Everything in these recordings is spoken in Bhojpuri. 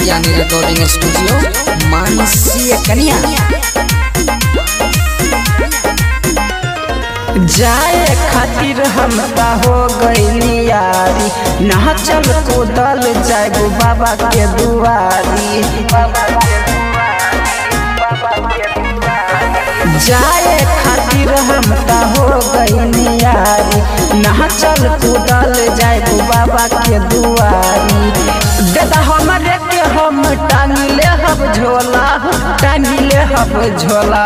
कप्तानी रिकॉर्डिंग स्टूडियो मानसीय कन्या जाए खातिर हम ता हो गईली यारी ना चल कूदल जाएगो बाबा के दुआरी जाए खातिर हम ता हो गईली यारी ना चल कूदल जाएगो बाबा के दुआरी दादा हमरे के हम टांगिले हम झोला टांगिले हम झोला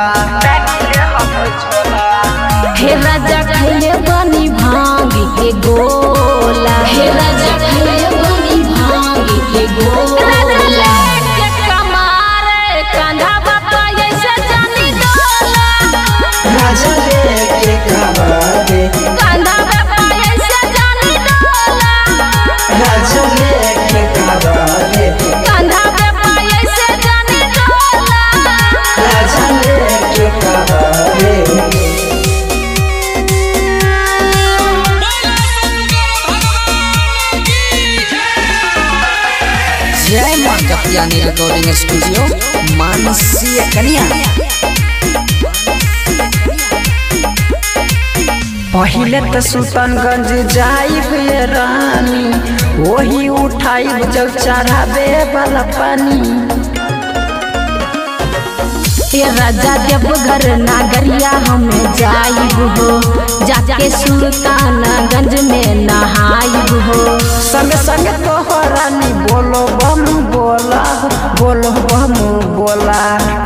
हे राजा खैले बनी भांग के गोला हे राजा खैले बनी भांग के गोला के कमारे कंधा बापा ऐसे जानी डोला राजा लेके कबारे कंधा बापा ऐसे जानी डोला राजा लेके कबारे कंधा बापा ऐसे जानी डोला राजा लेके कबारे जय मां कप्तानी रिकॉर्डिंग स्टूडियो मानसीय कन्या पहिले तो सुल्तानगंज जाइब ये रानी वही उठाइब जब चढ़ाबे वाला पानी हे राजा देवघर नागरिया हमें जाइब हो जाके सुल्तानगंज में नहाइब हो संग संग तो रानी बोलो बम बोला बोलो बम बोला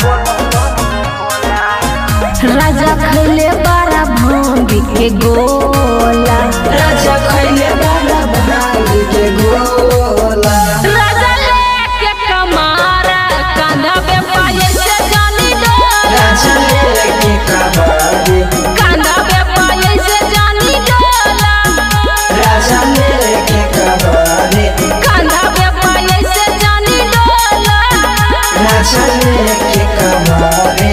राजा खैले बारा भांग के गोला राजा खैले वाला भांग के गोला राजा लेके कमारा कंधा पे पाए से जानी डोला राजा लेके कबारे कंधा पे पाए से जानी डोला राजा लेके कबारे कंधा पे पाए से जानी डोला राजा लेके कबारे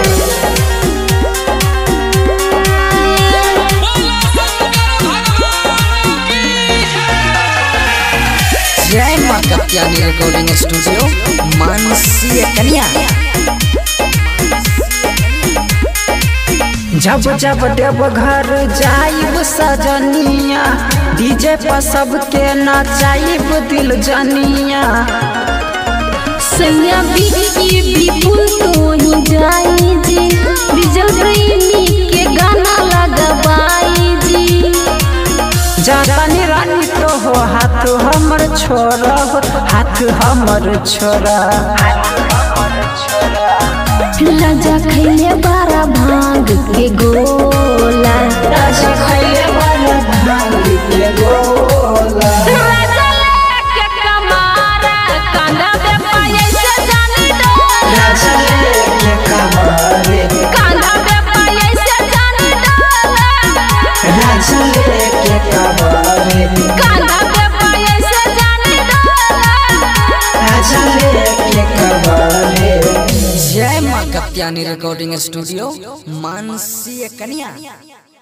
जय मां कप्तानी रिकॉर्डिंग स्टूडियो मानसीय कन्या जब जब देव घर जाइब सजनिया डीजे पर सबके नचाइब दिल जनिया सैया बिकी विपुल तो ही जाई जी डीजल प्रेमी के गाना लगवाई जी जानी रानी तो हो हाथ हमर छोरा हो हाथ हमर छोरा राजा खैले बारा भांग के गोला राजा खैले वाला भांग के गोला राजा लेके कमारा कंधा पे पाए से जानी डोला राजा लेके कबारे कंधा पे पाए से जानी डोला राजा लेके कबारे कंधा पे पाए से जानी डोला राजा लेके कबारे जय मां कप्तानी रिकॉर्डिंग स्टूडियो मानसीय कन्या